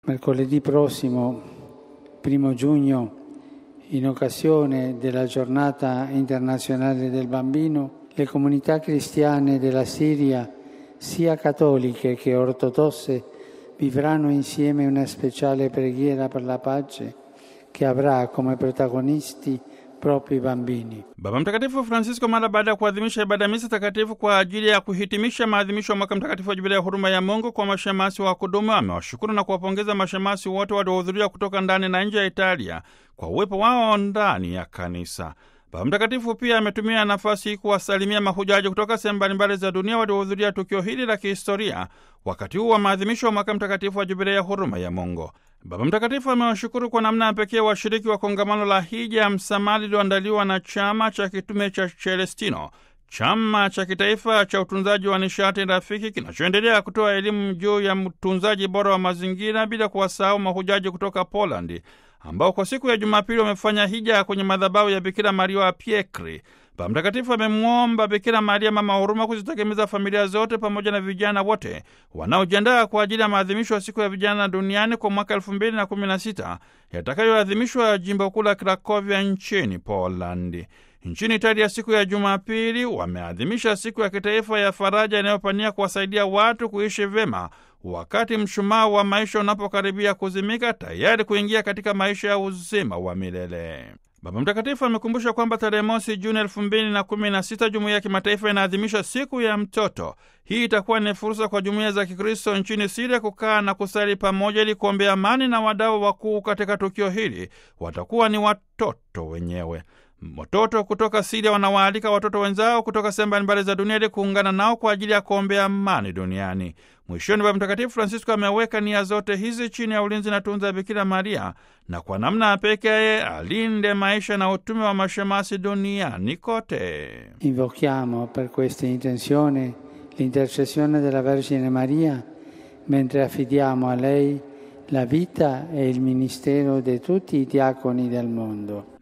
Mercoledì prossimo, primo giugno, in occasione della giornata internazionale del bambino, le comunità cristiane della Siria, sia cattoliche che ortodosse, vivranno insieme una speciale preghiera per la pace che avrà come protagonisti proprio i bambini. Baba Mtakatifu Francisco mara baada ya kuadhimisha ibada ya misa takatifu kwa ajili ya kuhitimisha maadhimisho ya mwaka mtakatifu wa jubilia ya huruma ya Mungu kwa mashemasi wa kudumu, amewashukuru na kuwapongeza mashemasi wote waliohudhuria kutoka ndani na nje ya Italia kwa uwepo wao ndani ya kanisa. Baba Mtakatifu pia ametumia nafasi hii kuwasalimia mahujaji kutoka sehemu mbalimbali za dunia waliohudhuria tukio hili la kihistoria wakati huu wa maadhimisho wa mwaka mtakatifu wa jubilia ya huruma ya Mungu. Baba Mtakatifu amewashukuru kwa namna ya pekee washiriki wa kongamano la hija ya msamaha lililoandaliwa na chama cha kitume cha Celestino, chama cha kitaifa cha utunzaji wa nishati rafiki kinachoendelea kutoa elimu juu ya utunzaji bora wa mazingira, bila kuwasahau mahujaji kutoka Polandi ambao kwa siku ya Jumapili wamefanya hija kwenye madhabahu ya Bikira Maria wa Piekri. Baba Mtakatifu amemwomba Bikira Maria mama huruma kuzitegemeza familia zote pamoja na vijana wote wanaojiandaa kwa ajili ya maadhimisho ya siku ya vijana duniani kwa mwaka elfu mbili na kumi na sita yatakayoadhimishwa jimbo kuu la Krakovia nchini Polandi. Nchini Italia, siku ya Jumapili wameadhimisha siku ya kitaifa ya faraja inayopania kuwasaidia watu kuishi vyema wakati mshumaa wa maisha unapokaribia kuzimika, tayari kuingia katika maisha ya uzima wa milele. Baba Mtakatifu amekumbusha kwamba tarehe mosi Juni elfu mbili na kumi na sita jumuiya ya kimataifa inaadhimisha siku ya mtoto. Hii itakuwa ni fursa kwa jumuiya za Kikristo nchini Siria kukaa na kusali pamoja ili kuombea amani, na wadau wakuu katika tukio hili watakuwa ni watoto wenyewe. Watoto kutoka Siria wanawaalika watoto wenzao kutoka sehemu mbalimbali za dunia ili kuungana nao kwa ajili ya kuombea amani duniani. Mwishoni, Baba Mtakatifu Francisco ameweka nia zote hizi chini ya ulinzi na tunza ya Bikira Maria, na kwa namna ya pekee alinde maisha na utume wa mashemasi duniani kote. Invochiamo per questa intenzione l'intercessione della Vergine Maria mentre affidiamo a lei la vita e il ministero di tutti i diaconi del mondo.